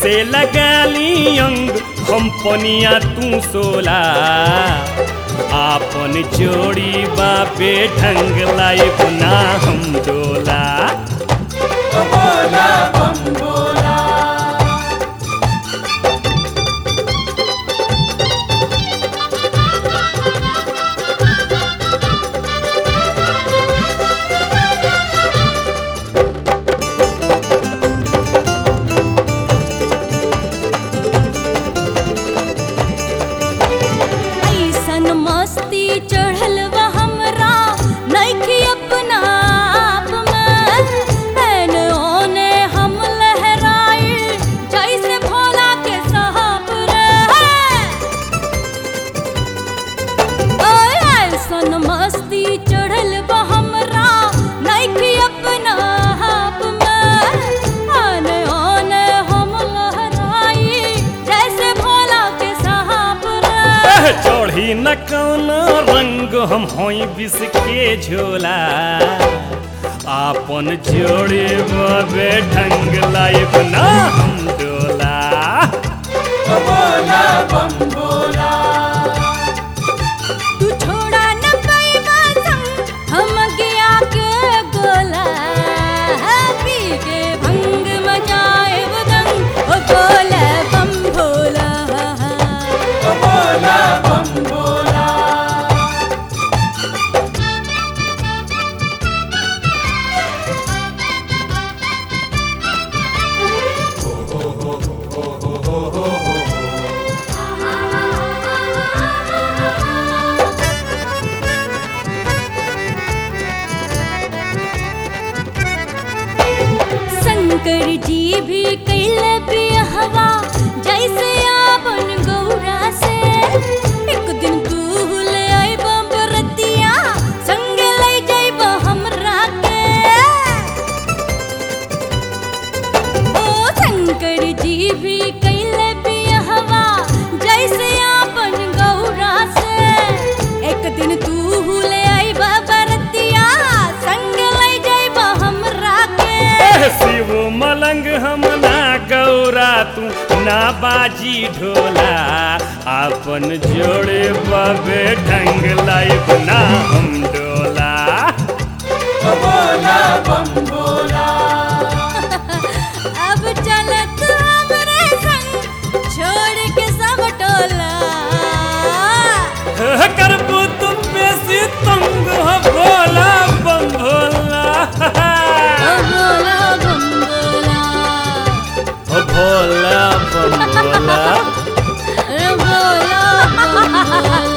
से लगाली अंग हम पनिया तू सोला आपन जोड़ी बापे ढंग लाई ना हम डोला बोला बम बोला ऐसन मस्ती चढ़ल बा हमरा नइखे अपना आप में एने ओने हम लहराई जैसे भोला के साहब रे ओए ऐसन मस्ती चढ़ल बा हमरा नइखे अपना आप में आने ओने हम लहराई जैसे भोला के साहब रे एह, चढ़ी न कौन रंग हम होई बिस के झोला आपन जोड़ी बाबे ढंग लाई ना हम डोला बोला बम बोला तू छोड़ा न पैबा संग हम गया के गोला पी के भंग मचाए दंग ओ बोला बम भोला बोला बम बोला शंकर जी भी कैल बिहवा जैसे आपन गौरा से एक दिन तू ले आइब बरतिया संग ले जाइब हमरा के ओ शंकर जी भी कैल बिहवा जैसे आपन गौरा से एक दिन तू ले आइब बरतिया संग ले जाइब हमरा के एह, शिव मलंग हम ना गौरा तू ना बाजी ढोला आपन जोड़े बाबे ढंग लाई ना हम डोला बोला बम बोला अब चलत हमरे संग छोड़ के सब टोला एह, करबू तुम बेसी तंग हो भोला बम भोला ओ भोला बम भोला ओ भोला बम भोला ओ भोला बम भोला